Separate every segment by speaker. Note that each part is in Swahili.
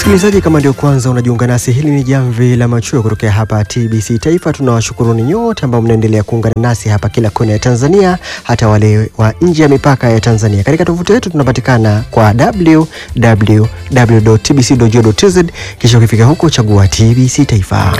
Speaker 1: Msikilizaji, kama ndio kwanza unajiunga nasi, hili ni jamvi la machweo kutokea hapa TBC Taifa. Tunawashukuruni nyote ambao mnaendelea kuungana nasi hapa kila kona ya Tanzania, hata wale wa nje ya mipaka ya Tanzania. Katika tovuti yetu tunapatikana kwa www.tbc.go.tz, kisha ukifika huko chagua TBC Taifa.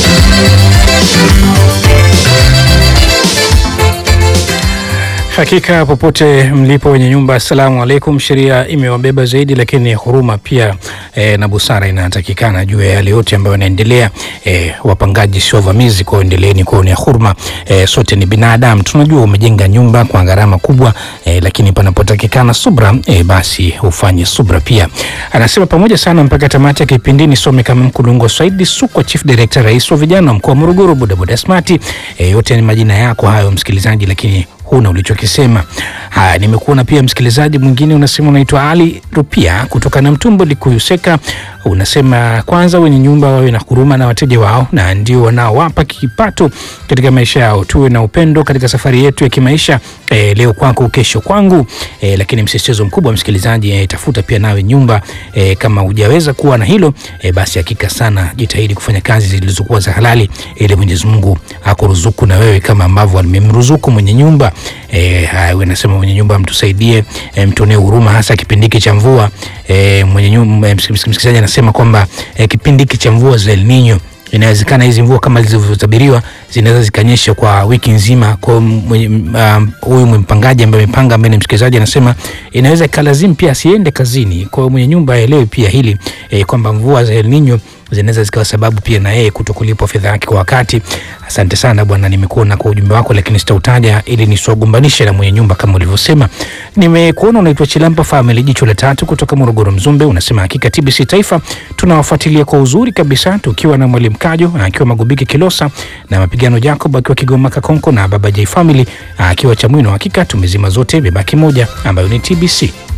Speaker 2: Hakika popote mlipo wenye nyumba, assalamu alaikum. Sheria imewabeba zaidi, lakini huruma pia e, na busara inatakikana juu ya yale yote ambayo yanaendelea. E, wapangaji sio wavamizi, kwa endeleeni kuonea huruma. E, sote ni binadamu, tunajua umejenga nyumba kwa gharama kubwa e, lakini panapotakikana subra e, basi ufanye subra pia. Anasema pamoja sana mpaka tamati ya kipindi. Nisome kama Mkulungo Saidi Sukwa, Chief Director, rais wa vijana mkoa wa Morogoro, bodaboda smart. E, yote ni majina yako hayo msikilizaji, lakini huna ulichokisema. Haya, nimekuona pia msikilizaji mwingine unasema unaitwa Ali Rupia kutoka na Mtumbo Likuyuseka. Unasema kwanza wenye nyumba wawe na huruma na wateja wao, na ndio wanaowapa kipato katika maisha yao. Tuwe na upendo katika safari yetu ya kimaisha. E, leo kwako kesho kwangu. E, lakini msisitizo mkubwa msikilizaji, e, tafuta pia nawe nyumba. E, kama hujaweza kuwa na hilo e, basi hakika sana jitahidi kufanya kazi zilizokuwa za halali ili Mwenyezi Mungu akuruzuku na wewe kama ambavyo alimemruzuku mwenye nyumba. E, hayo nasema mwenye nyumba mtusaidie, e, mtuonee huruma hasa kipindi hiki cha mvua. E, mwenye nyumba msikilizaji anasema kwamba e, kipindi hiki cha mvua za El Nino inawezekana hizi mvua kama zilivyotabiriwa zinaweza zikanyesha kwa wiki nzima. Kwa huyu um, mpangaji ambaye amepanga, ambaye ni msikilizaji, anasema inaweza ikalazimu pia asiende kazini. Kwa hiyo mwenye nyumba aelewe pia hili e, kwamba mvua za El Nino zinaweza zikawa sababu pia na yeye kutokulipwa fedha yake kwa wakati. Asante sana bwana, nimekuona kwa ujumbe wako, lakini sitautaja ili nisiwagombanishe na mwenye nyumba kama ulivyosema. Nimekuona unaitwa Chilampa Family, jicho la tatu kutoka Morogoro Mzumbe, unasema hakika TBC Taifa tunawafuatilia kwa uzuri kabisa, tukiwa na mwalimu Kajo akiwa Magubiki Kilosa na mapigano Jacob akiwa Kigoma Kakonko na baba J Family akiwa Chamwino. Hakika tumezima zote, imebaki moja ambayo ni TBC.